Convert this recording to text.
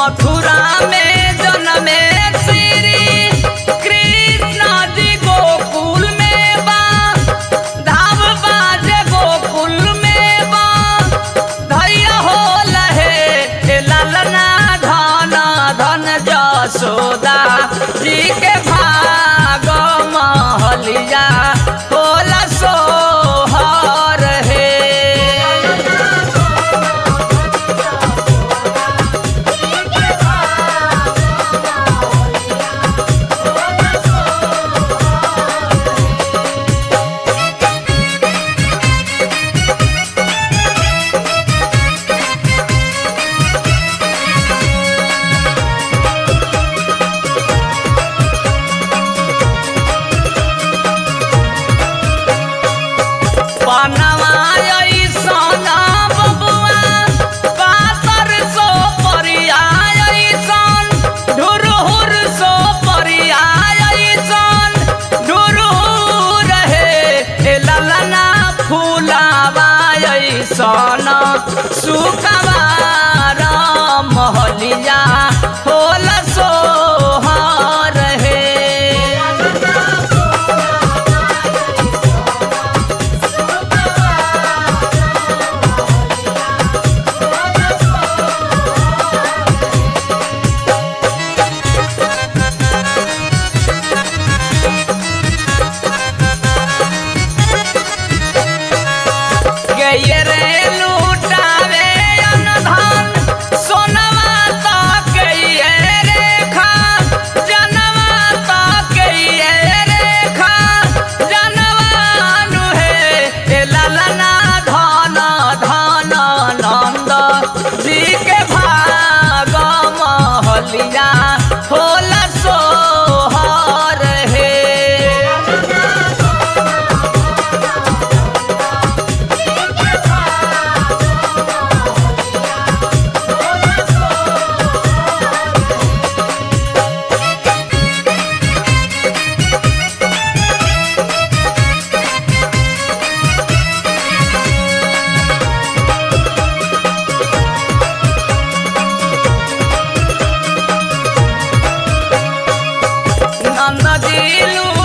मथुरा में जन्मे श्री कृष्ण जी गोकुल में बा धाम बाजे गोकुल में बा धैया हो लहे हे ललना धन धन जसोदा जी के भाग महलिया होला सोहर हे बनवा ऐसन बबुआ पातर सो परिया ऐसन ढुरहुर सो परिया ऐसन ढुरहुर हे ए ललना फूलावा ऐसन सुकवार महलिया होल सोहर हे गये रे लूटावे अनधन सोनवा तो गये रे खा जनवा तो गये रे खा जनवा नुहे ए ललना धन धन नंद जी के भाग महलिया होल सोहर हे नंद जी